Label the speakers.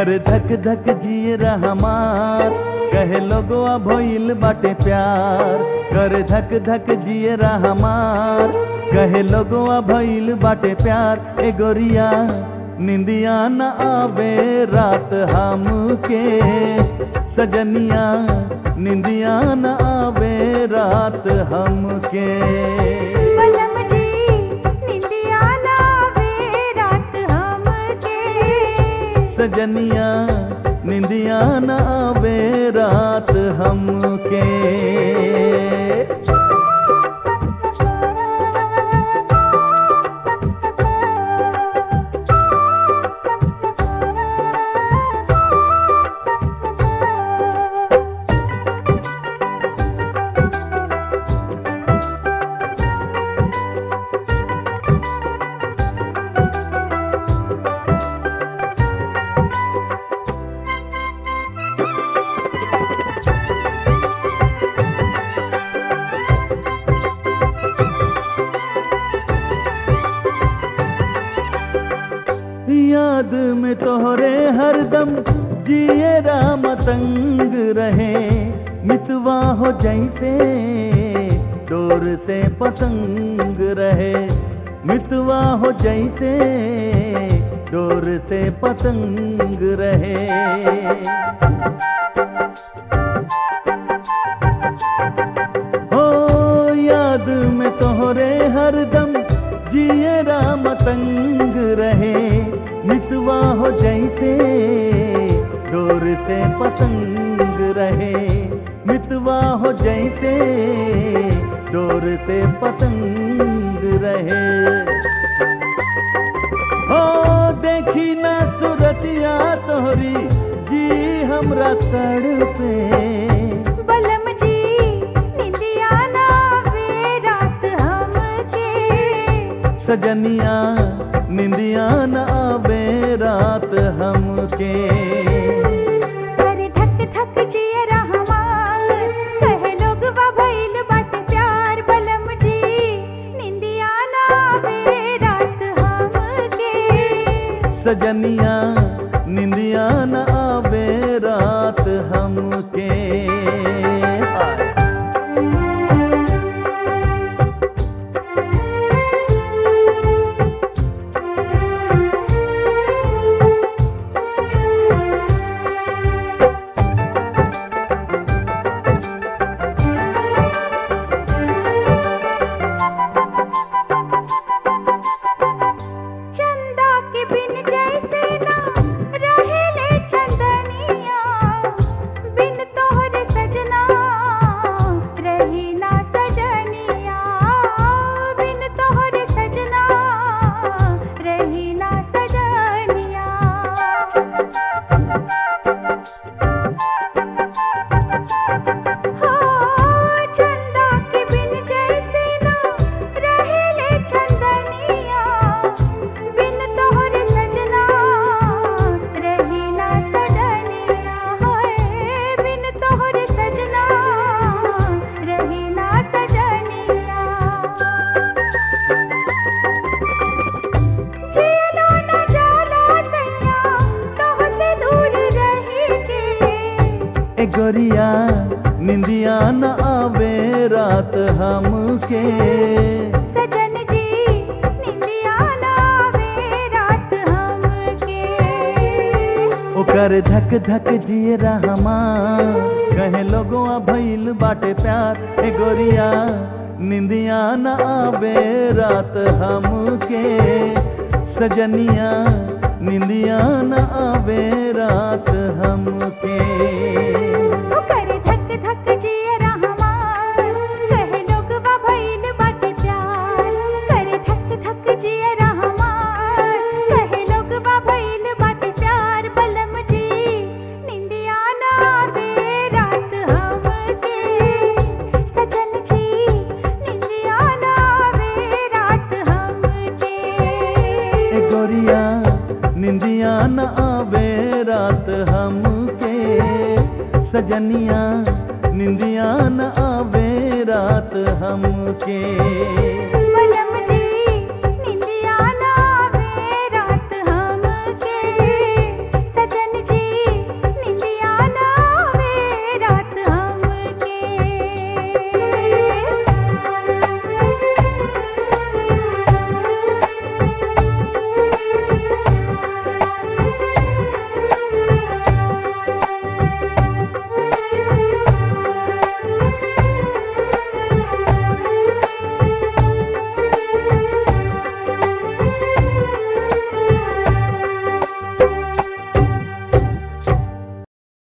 Speaker 1: कर धक धक जिए हमार कहे लोगो भइल बाटे प्यार कर धक धक जिए हमार कहे लोगो भइल बाटे प्यार ए गोरिया निंदिया न आवे रात हमके सजनिया निंदिया न आवे रात हमके
Speaker 2: बलम जी निंदिया लावे रात हमके
Speaker 1: सजनिया निंदिया न आवे रात हमके याद में तोहरे हरदम जिए राम तंग रहे मितवा हो जैसे डोर से पतंग रहे मितवा हो जैसे डोर से पतंग रहे हो याद में तोहरे हरदम जिए राम तंग रहे मितवा हो जैसे डोर से पतंग रहे मितवा हो जैसे डोर से पतंग रहे हो देखी ना सूरतिया तोहरी जी हमरा तड़पे
Speaker 2: बलम जी निंदिया लावे रात हमके
Speaker 1: सजनिया निंदिया न आवे रात हमके
Speaker 2: अरे धक धक जिए रहमान कहे लोग भइल बाटे प्यार बलम जी निंदिया लावे रात हमके
Speaker 1: सजनिया निंदिया न आवे रात हमके हाय।
Speaker 2: चंदा के बिन जैसे ना रहेले चंदनिया बिन तोहरे सजना रही ना सजनिया बिन तोहरे सजना रही ना सजनिया हो चंदा के बिन जैसे ना रहेले चंदनिया बिन तोहरे सजना रही ना सजनिया होए बिन तोहरे सजना रही ना सजनिया जियलो न जाला सैया तोहसे दूर रही के
Speaker 1: ए गोरिया निंदिया न आवे रात हमके
Speaker 2: सजन जी निंदिया लावे रात हमके
Speaker 1: ओकर धक धक जिए रहमा कहे लोगो भइल बाटे प्यार ए गोरिया निंदिया न आवे रात हमके सजनिया निंदिया न आवे रात हमके
Speaker 2: ओ करे धक धक जिए रहमान कहे लोग भइल बाटे प्यार करे धक धक जिए रहमान कहे लोग भइल बाटे प्यार बलम जी निंदिया ना दे रात हमके सजन जी निंदिया ना दे रात हमके
Speaker 1: ए गोरिया निंदिया न आवे रात हमके सजनिया निंदिया न आवे रात हमके